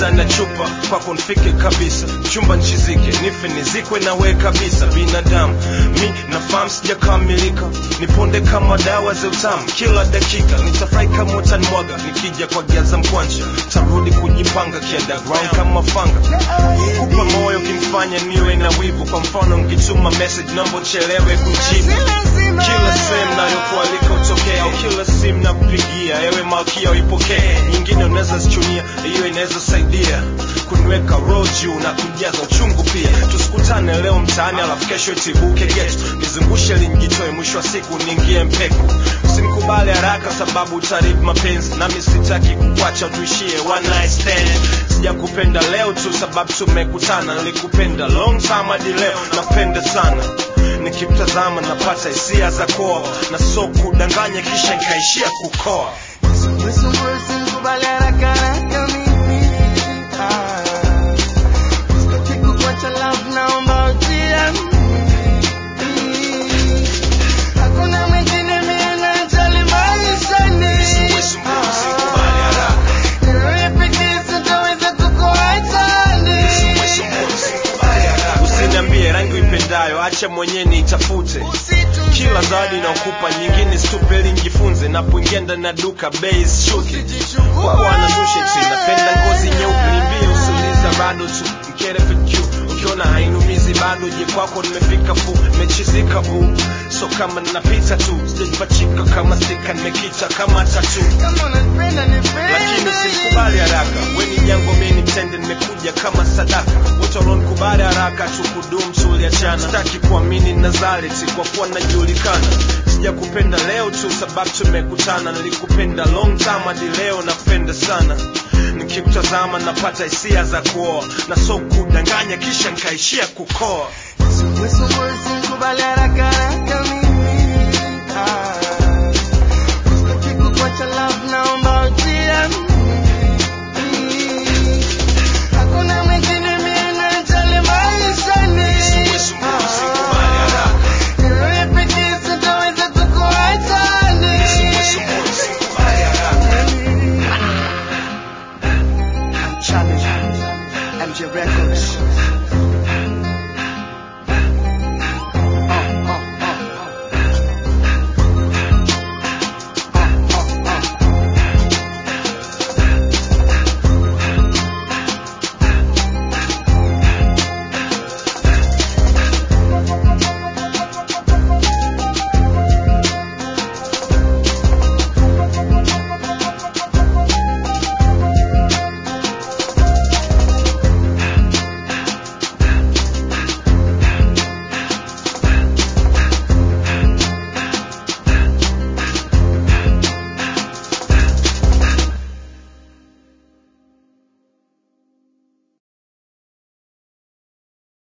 ndani ya chupa kwako nifike kabisa chumba nchizike nife nizikwe nawe kabisa binadamu mi nafahamu sijakamilika niponde kama dawa za utamu kila dakika nitafurahi kama utanimwaga nikija kwa giaza mkwanja tarudi kujipanga kiunderground kama fanga kupa moyo kimfanya niwe na wivu kwa mfano nkituma message naomba uchelewe kujibu kila sehemu nayokualika utokea au kila simu na kupigia ewe malkia uipokee nyingine unaweza zichunia hiyo inaweza saidia kuniweka roho juu na kujaza uchungu pia tusikutane leo mtaani alafu kesho itibuke getu nizungushe linjitoe mwisho wa siku niingie mpeku usinikubali haraka sababu utaribu mapenzi nami sitaki kukwacha tuishie one night stand sijakupenda leo tu sababu tumekutana nilikupenda long time hadi leo napenda sana nikimtazama napata hisia za koa na so kudanganya kisha nikaishia kukoa Nisumbue usinikubali haraka haraka mimi. Ah. Sitaki kukuacha love, naomba ujiamini. Hakuna mwingine mimi najali maishani. Nisumbue usinikubali haraka. Ni wewe pekee sitaweza kukuacha ni. usiniambie rangi uipendayo acha mwenyewe niitafute kila zawadi inaokupa nyingine stupeli njifunze napoingia ndani ya duka bei shuke kwa bwana dusheti napenda ngozi nyeupe nimbie usuliza bado tu mkere FQ ukiona hainumizi bado je kwako nimefika fu nimechizika bu so kama napita tu sijajipachika kama stika nimekita kama tatu Kama unanipenda nipende. lakini usinikubali haraka weni jango mimi mtende nimekuja kama sadaka wote walionikubali haraka tukudum tuliachana sitaki kuamini nazareti kwa kuwa najulikana sijakupenda leo tu sababu tumekutana nilikupenda long time hadi leo napenda sana nikimtazama napata hisia za kuoa na so kudanganya kisha nkaishia kukoa Nisumbue usinikubali haraka haraka